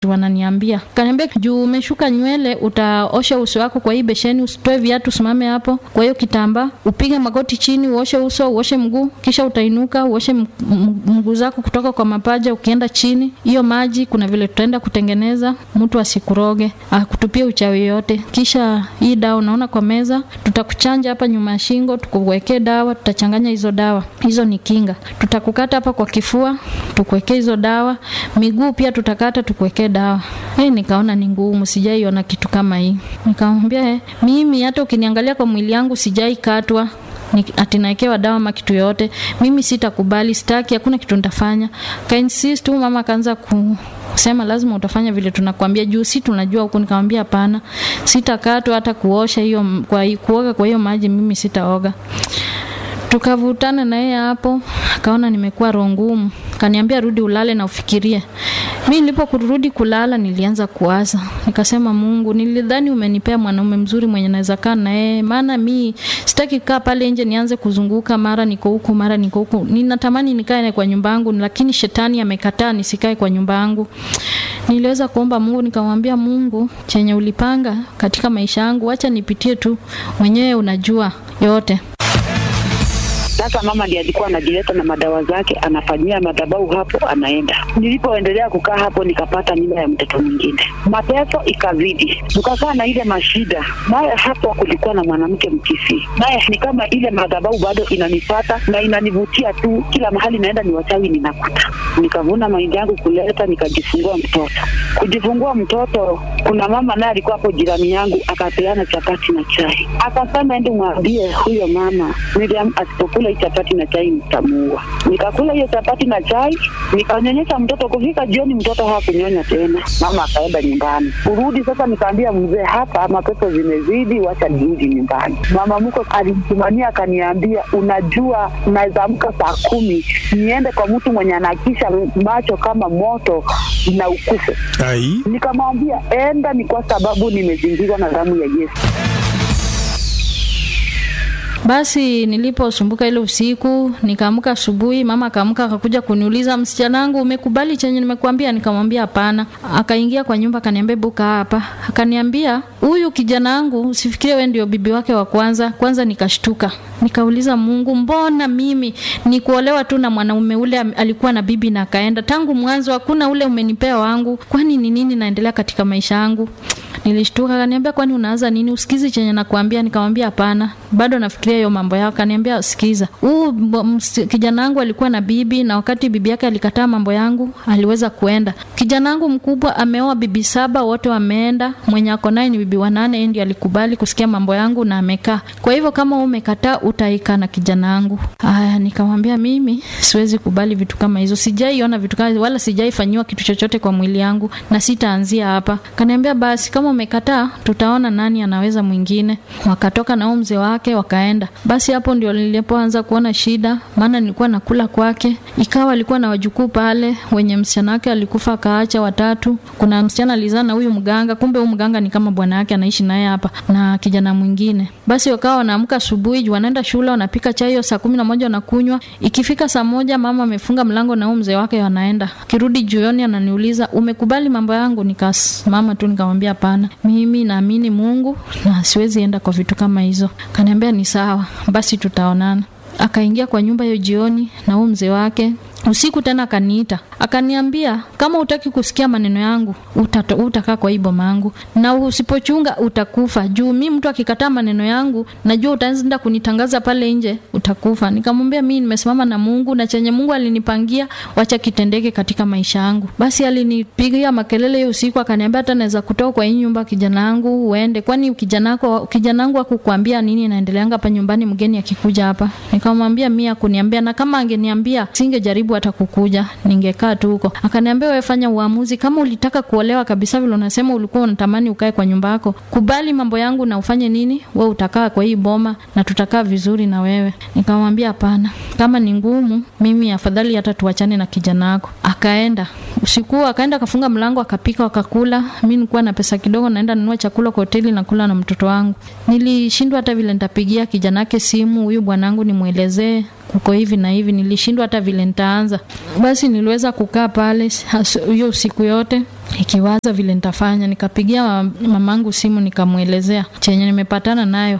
wananiambia kaniambia, juu umeshuka nywele, utaosha uso wako kwa hii besheni, usitoe viatu, usimame hapo kwa hiyo kitambaa, upige magoti chini, uoshe uso, uoshe mguu, kisha utainuka uoshe mguu zako kutoka kwa mapaja ukienda chini. Hiyo maji kuna vile tutaenda kutengeneza, mtu asikuroge akutupie uchawi yote. Kisha hii dawa unaona kwa meza, tutakuchanja hapa nyuma ya shingo, tukuwekee dawa, tutachanganya hizo dawa, hizo ni kinga. Tutakukata hapa kwa kifua, tukuwekee hizo dawa, miguu pia tutakata, tukuwekee dawa. Hey, nikaona ni ngumu, sijaiona kitu kama hii. Nikamwambia hey, mimi hata ukiniangalia kwa mwili yangu sijai katwa atinaekewa dawa ama kitu yote, mimi sitakubali, sitaki, hakuna kitu nitafanya. Kainsist tu mama akaanza ku sema lazima utafanya vile tunakwambia, juu si tunajua huku. Nikamwambia hapana, sitakatwa hata kuosha hiyo kwa kuoga kwa hiyo maji, mimi sitaoga. Tukavutana na yeye hapo, akaona nimekuwa roho ngumu, kaniambia rudi ulale na ufikirie. Mi nilipokurudi kulala, nilianza kuwaza, nikasema Mungu, nilidhani umenipea mwanaume mzuri mwenye naweza kaa na yeye, maana mi sitaki kaa pale nje nianze kuzunguka, mara niko huku, mara niko huku. Ninatamani nikae kwa nyumba yangu, lakini shetani amekataa nisikae kwa nyumba yangu. Niliweza kuomba Mungu, nikamwambia Mungu, chenye ulipanga katika maisha yangu, acha nipitie tu, mwenyewe unajua yote. Sasa mama ndiye alikuwa anajileta na madawa zake, anafanyia madhabahu hapo, anaenda. Nilipoendelea kukaa hapo, nikapata mimba ya mtoto mwingine, mateso ikazidi, tukakaa na ile mashida. Naye hapo kulikuwa na mwanamke Mkisii, naye ni kama ile madhabahu bado inanipata na inanivutia tu, kila mahali naenda ni wachawi ninakuta. Nikavuna mahindi yangu kuleta, nikajifungua mtoto. Kujifungua mtoto, kuna mama naye alikuwa hapo jirani yangu, akapeana chapati na chai, akasema ende mwambie huyo mama Miriam asipokula hii chapati na chai nitamuua. Nikakula hiyo chapati na chai, nikanyonyesha mtoto. Kufika jioni, mtoto hakunyonya tena, mama akaenda nyumbani. Kurudi sasa, nikaambia mzee, hapa mapepo zimezidi, wacha nirudi nyumbani. Mama mko alimsimamia akaniambia, unajua naweza amka saa kumi niende kwa mtu mwenye anakisha macho kama moto na ukufe. Nikamwambia enda, ni kwa sababu nimezingirwa na damu ya Yesu. Basi niliposumbuka ile usiku, nikaamka asubuhi, mama akaamka akakuja kuniuliza, msichana wangu, umekubali chenye nimekuambia? Nikamwambia hapana. Akaingia kwa nyumba akaniambia, buka hapa. Akaniambia, huyu kijana wangu usifikirie wewe ndio bibi wake wa kwanza. Kwanza nikashtuka, nikauliza Mungu, mbona mimi nikuolewa tu na mwanaume ule alikuwa na bibi na akaenda tangu mwanzo, hakuna ule umenipea wangu? Kwani ni nini naendelea katika maisha yangu? Nilishtuka, akaniambia kwani unaanza nini? Usikizi chenye nakwambia? Nikamwambia hapana, bado nafikiria hiyo mambo yao. Akaniambia sikiza, huu kijana wangu alikuwa na bibi, na wakati bibi yake alikataa mambo yangu, aliweza kuenda. Kijana wangu mkubwa ameoa bibi saba, wote wameenda. Mwenye ako naye ni bibi wanane, yeye ndiye alikubali kusikia mambo yangu na amekaa. Kwa hivyo kama wewe umekataa, utaika na kijana wangu. Haya, nikamwambia mimi siwezi kubali vitu kama hizo, sijaiona vitu kama wala sijaifanyiwa kitu chochote kwa mwili yangu na sitaanzia hapa. Kaniambia basi kama umekataa tutaona nani anaweza mwingine. Wakatoka na mzee wake wakaenda. Basi hapo ndio nilipoanza kuona shida, maana nilikuwa nakula kwake, ikawa alikuwa na wajukuu pale wenye msichana wake alikufa akaacha watatu. Kuna msichana alizaa na huyu mganga, kumbe huyu mganga ni kama bwana yake anaishi naye hapa na kijana mwingine. Basi wakawa wanaamka asubuhi, wanaenda shule, wanapika chai hiyo saa kumi na moja wanakunywa. Ikifika saa moja mama amefunga mlango na huyu mzee wake wanaenda. Kirudi jioni ananiuliza umekubali mambo yangu? Nikasimama tu nikamwambia hapana, mimi naamini Mungu na siwezi enda kwa vitu kama hizo. Kaniambia ni sawa, basi tutaonana. Akaingia kwa nyumba hiyo jioni na huyu mzee wake usiku tena akaniita akaniambia, kama utaki kusikia maneno yangu utakaa uta kwa hii boma yangu, na usipochunga utakufa. Juu mi mtu akikataa maneno yangu, najua utaenda kunitangaza pale nje, utakufa. Nikamwambia mi nimesimama na Mungu na chenye Mungu alinipangia, wacha kitendeke katika maisha yangu. Basi alinipigia makelele hiyo usiku, akaniambia hata naweza kutoa kwa hii nyumba kijana wangu uende, kwani kijana wako kijana wangu akukwambia nini naendeleanga hapa nyumbani, mgeni akikuja hapa. Nikamwambia mi akuniambia, na kama angeniambia singejaribu hata kukuja, ningekaa tu huko. Akaniambia wewe fanya uamuzi, kama ulitaka kuolewa kabisa vile unasema ulikuwa unatamani ukae kwa nyumba yako, kubali mambo yangu na ufanye nini, wewe utakaa kwa hii boma na tutakaa vizuri na wewe. Nikamwambia hapana, kama ni ngumu, mimi afadhali hata tuachane na kijana wako. Akaenda usiku, akaenda akafunga mlango, akapika, wakakula. Mimi nilikuwa na pesa kidogo, naenda nunua chakula kwa hoteli na kula na mtoto wangu. Nilishindwa hata vile nitapigia kijana wake simu, huyu bwanangu nimwelezee kuko hivi na hivi, nilishindwa hata vile nitaanza. Basi niliweza kukaa pale has- hiyo usiku yote ikiwaza vile nitafanya. Nikapigia mamangu simu nikamwelezea chenye nimepatana nayo.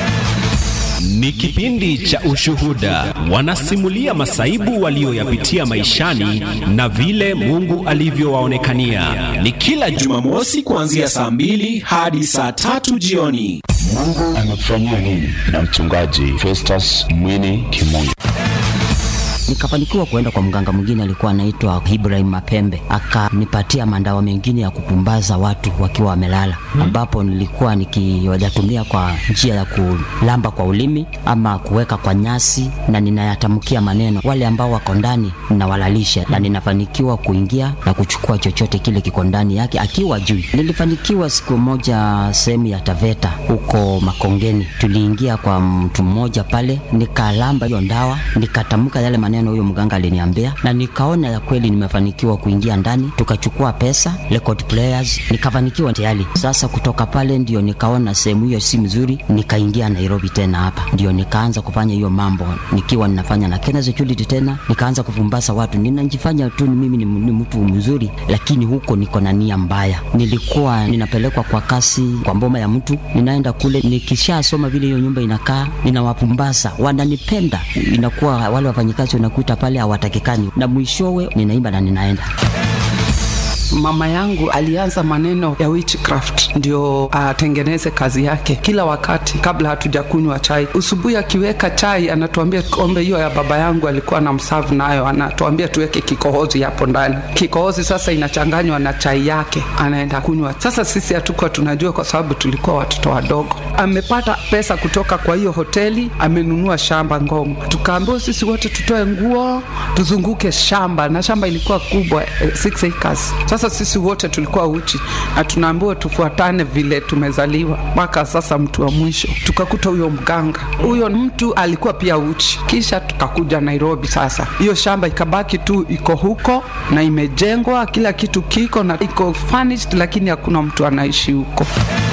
Ni kipindi cha Ushuhuda, wanasimulia masaibu walioyapitia maishani na vile Mungu alivyowaonekania. Ni kila Jumamosi kuanzia saa mbili hadi saa tatu jioni. Mungu anatufanyia nini? Na mchungaji Festus Mwini Kimungu. Nikafanikiwa kuenda kwa mganga mwingine alikuwa anaitwa Ibrahim Mapembe, akanipatia mandawa mengine ya kupumbaza watu wakiwa wamelala, ambapo nilikuwa nikiwajatumia kwa njia ya kulamba kwa ulimi ama kuweka kwa nyasi, na ninayatamkia maneno. Wale ambao wako ndani ninawalalisha, na ninafanikiwa kuingia na kuchukua chochote kile kiko ndani yake akiwa juu. Nilifanikiwa siku moja sehemu ya Taveta huko Makongeni, tuliingia kwa mtu mmoja pale, nikalamba hiyo ndawa, nikatamka yale maneno huyo mganga aliniambia, na nikaona ya kweli nimefanikiwa kuingia ndani, tukachukua pesa, record players, nikafanikiwa tayari. Sasa kutoka pale ndio nikaona sehemu hiyo si mzuri, nikaingia Nairobi tena hapa, ndio nikaanza kufanya hiyo mambo nikiwa ninafanya na Kenya Security tena, nikaanza kupumbasa watu, ninajifanya tu ni mimi ni, ni mtu mzuri, lakini huko niko na nia mbaya. Nilikuwa ninapelekwa kwa kasi kwa mboma ya mtu, ninaenda kule, nikishasoma vile hiyo nyumba inakaa, ninawapumbasa, wananipenda, inakuwa wale wafanyikazi unakuta pale hawatakikani, na mwishowe ninaimba na ninaenda Mama yangu alianza maneno ya witchcraft ndio atengeneze kazi yake. Kila wakati kabla hatujakunywa chai, usubuhi akiweka chai anatuambia kombe hiyo ya baba yangu alikuwa na msavu nayo, anatuambia tuweke kikohozi hapo ndani. Kikohozi sasa inachanganywa na chai yake, anaenda kunywa. Sasa sisi hatukuwa tunajua, kwa sababu tulikuwa watoto wadogo. Amepata pesa kutoka kwa hiyo hoteli, amenunua shamba Ngong. Tukaambiwa sisi wote tutoe nguo tuzunguke shamba, na shamba ilikuwa kubwa eh, six acres. Sasa sisi wote tulikuwa uchi na tunaambiwa tufuatane vile tumezaliwa. Mpaka sasa mtu wa mwisho tukakuta huyo mganga, huyo mtu alikuwa pia uchi. Kisha tukakuja Nairobi. Sasa hiyo shamba ikabaki tu iko huko na imejengwa, kila kitu kiko na iko furnished, lakini hakuna mtu anaishi huko.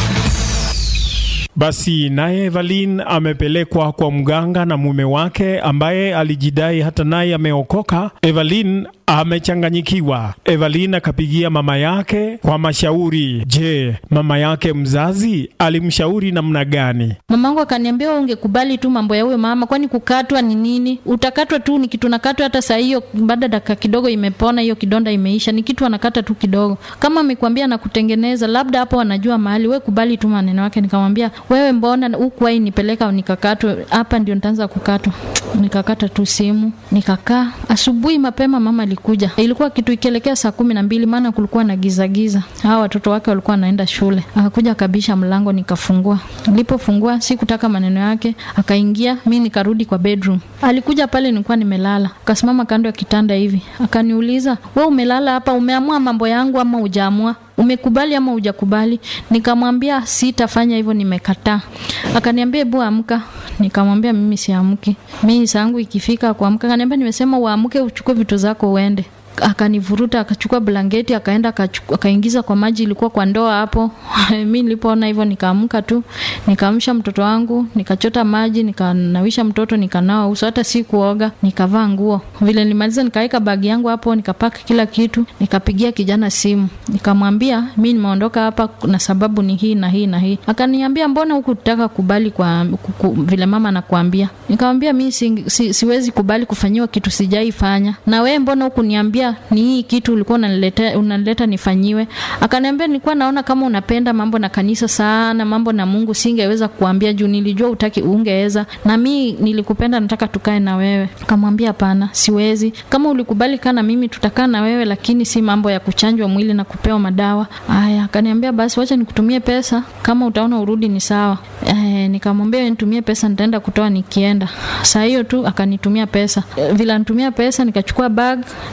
Basi naye Evelyn amepelekwa kwa mganga na mume wake ambaye alijidai hata naye ameokoka. Evelyn amechanganyikiwa. Evelyn akapigia mama yake kwa mashauri. Je, mama yake mzazi alimshauri namna gani? Mamangu akaniambia wewe ungekubali tu mambo ya huyo mama, kwani kukatwa ni nini? Utakatwa tu, ni kitu nakatwa. Hata saa hiyo baada dakika kidogo imepona, hiyo kidonda imeisha, ni kitu anakata tu kidogo. Kama amekwambia na kutengeneza, labda hapo wanajua mahali. Wewe kubali tu maneno yake. Nikamwambia wewe, mbona huku wai nipeleka nikakatwe hapa, ndio nitaanza kukatwa. Nikakata tu simu, nikakaa. Asubuhi mapema mama alikuja, ilikuwa kitu ikielekea saa kumi na mbili, maana kulikuwa na giza giza. Hawa watoto wake walikuwa wanaenda shule. Akakuja akabisha mlango, nikafungua. Nilipofungua sikutaka maneno yake, akaingia, mi nikarudi kwa bedroom. Alikuja pale, nilikuwa nimelala, akasimama kando ya kitanda hivi, akaniuliza we, umelala hapa, umeamua mambo yangu ama hujaamua? umekubali ama hujakubali? Nikamwambia sitafanya hivyo, nimekataa. Akaniambia hebu amka. Nikamwambia mimi siamki, mimi saa yangu ikifika kuamka. Akaniambia nimesema uamke, uchukue vitu zako uende akanivuruta akachukua blanketi akaenda akachu- akaingiza kwa maji ilikuwa kwa ndoa hapo mi nilipoona hivyo nikaamka tu nikaamsha mtoto wangu nikachota maji nikanawisha mtoto nikanawa uso hata si kuoga nikavaa nguo vile nilimaliza nikaweka bagi yangu hapo nikapaka kila kitu nikapigia kijana simu nikamwambia mi nimeondoka hapa na sababu ni hii na hii na hii akaniambia mbona huku tutaka kubali kwa kuku, vile mama anakuambia nikamwambia mi si, si, siwezi kubali kufanyiwa kitu sijaifanya na wewe mbona huku niambia ni hii kitu ulikuwa unanileta, unanileta nifanyiwe akaniambia nilikuwa naona kama unapenda mambo na kanisa sana mambo na mungu singeweza kuambia juu nilijua utaki ungeweza na mi nilikupenda nataka tukae na wewe kamwambia hapana siwezi kama ulikubali kaa na mimi tutakaa na wewe lakini si mambo ya kuchanjwa mwili na kupewa madawa aya akaniambia basi wacha nikutumie pesa kama utaona urudi ni sawa e, nikamwambia nitumie pesa nitaenda kutoa nikienda saa hiyo tu akanitumia pesa e, vile anitumia pesa nikachukua bag nikatoka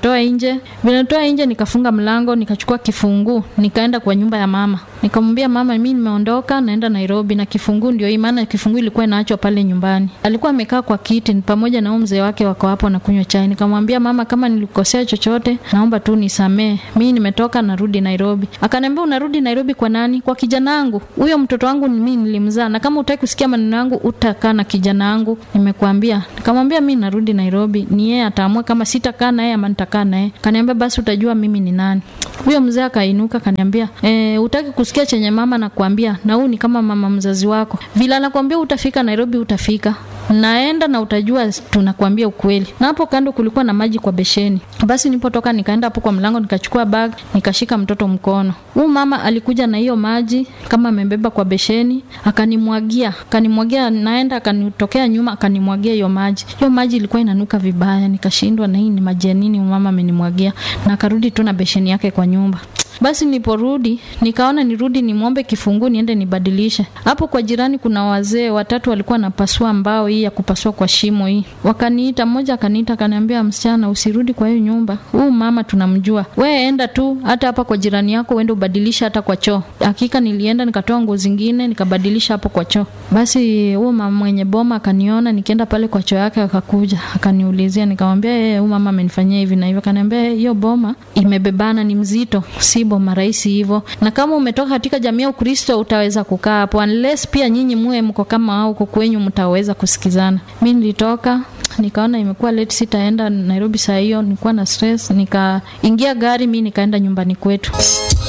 nikatoa nje. Vile natoa nje, nikafunga mlango, nikachukua kifunguu, nikaenda kwa nyumba ya mama. Nikamwambia mama, mimi nimeondoka, naenda Nairobi na kifunguu ndio hii, maana kifunguu ilikuwa inaachwa pale nyumbani. Alikuwa amekaa kwa kiti pamoja na huyo mzee wake, wako hapo na kunywa chai. Nikamwambia mama, kama nilikosea chochote, naomba tu nisamee, mimi nimetoka, narudi Nairobi. Akaniambia unarudi Nairobi kwa nani? Kwa kijana wangu. Huyo mtoto wangu ni mimi nilimzaa, na kama utaki kusikia maneno yangu, utakaa na kijana wangu, nimekuambia. Nikamwambia mimi narudi Nairobi, ni yeye ataamua kama sitakaa naye ama nitakaa naye. Kaniambia basi utajua mimi ni nani. Huyo mzee akainuka kaniambia, e, utaki kusikia chenye mama nakwambia, na huu ni kama mama mzazi wako. Vile anakwambia utafika Nairobi, utafika naenda na utajua tunakwambia ukweli. Na hapo kando kulikuwa na maji kwa besheni. Basi nilipotoka nikaenda hapo kwa mlango nikachukua bag nikashika mtoto mkono. Huyu mama alikuja na hiyo maji kama amebeba kwa besheni, akanimwagia, akanimwagia naenda akanitokea nyuma akanimwagia hiyo maji. Hiyo maji ilikuwa inanuka vibaya, nikashindwa na hii ni maji ya nini mama amenimwagia, na akarudi tu na besheni yake kwa nyumba. Basi niliporudi nikaona nirudi nimwombe kifunguu niende nibadilishe. Hapo kwa jirani kuna wazee watatu walikuwa wanapasua mbao hii ya kupasua kwa shimo hii. Wakaniita, mmoja akaniita akaniambia, msichana, usirudi kwa hiyo nyumba, huu mama tunamjua, we enda tu hata hapa kwa jirani yako uende ubadilishe hata kwa choo. Hakika nilienda nikatoa nguo zingine nikabadilisha hapo kwa choo. Basi huo mama mwenye boma akaniona nikienda pale kwa choo yake, akakuja akaniulizia, nikamwambia yeye, huyu mama amenifanyia hivi na hivyo. Akaniambia hiyo boma imebebana, ni mzito, si boma rahisi hivyo, na kama umetoka katika jamii ya Ukristo utaweza kukaa hapo, unless pia nyinyi muwe mko kama hao huko kwenyu, mtaweza kusikizana. Mi nilitoka nikaona imekuwa late, sitaenda Nairobi saa hiyo, nilikuwa na stress, nikaingia gari mi nikaenda nyumbani kwetu.